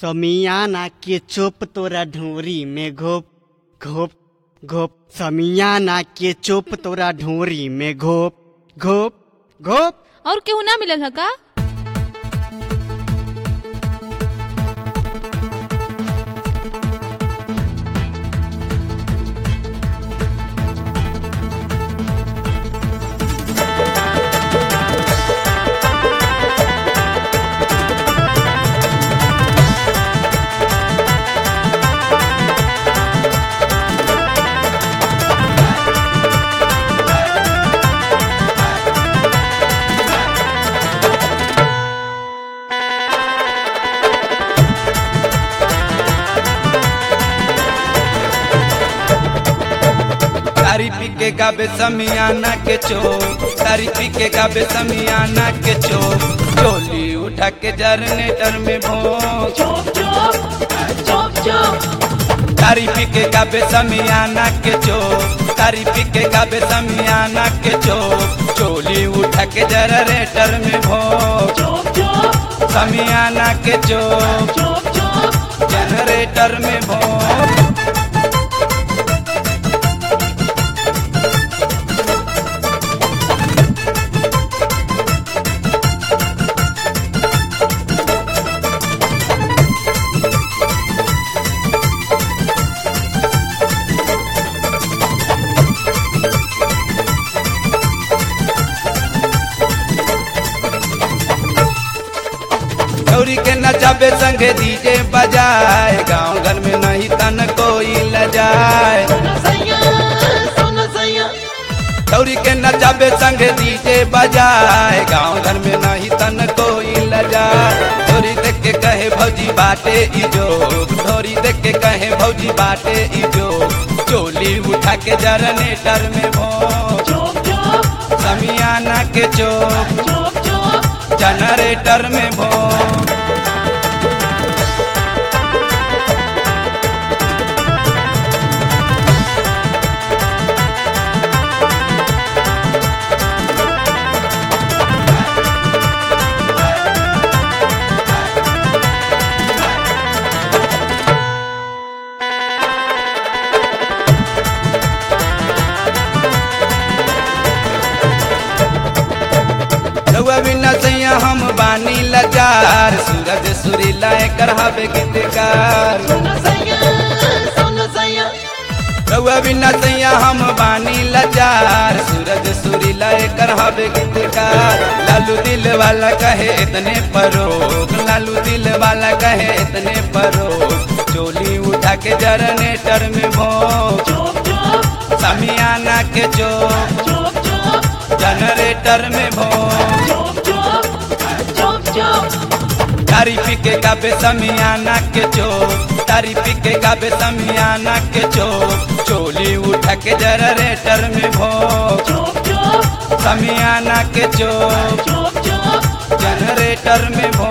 समियाना के चोप तोरा ढोरी में घोप घोप घोप समियाना के चोप तोरा ढोरी में घोप घोप घोप और केहू ना मिलल ह का तारी पी के गाबे समियाना के चो तारी पी के गाबे समियाना के चो चोली उठा के जरनेटर में भोग तारी पी के गाबे समियाना के चो तारी पी के गाबे समियाना के चो चोली उठा के जरनेटर में भोग समियाना के चो जनरेटर में भोग गौरी के नचाबे संगे डीजे बजाए गांव घर में नहीं तन कोई लजाए गौरी के नचाबे संगे डीजे बजाए गांव घर में नहीं तन कोई लजाए ढोरी देख के कहे भौजी बाटे इजो ढोरी देख के कहे भौजी बाटे इजो चोली उठा के जरनेटर में भो समियाना के चोक जनरेटर में भो रउआ बिना सैया हम बानी लाचार सूरज सुरीला कर हवे गीतकार रउआ बिना सैया हम बानी लाचार सूरज सुरीला कर हवे गीतकार लालू दिल वाला कहे इतने परो लालू दिल वाला कहे इतने परो चोली उठा के जरनेटर में भो समियाना के चोक जनरेटर में भो तारी पी के गाबे समियाना के चो तारी पी के गाबे समियाना के चो चोली उठा के जनरेटर में भो समियाना के चो जनरेटर में भो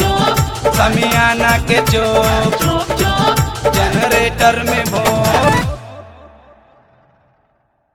समियाना के चो जनरेटर में भो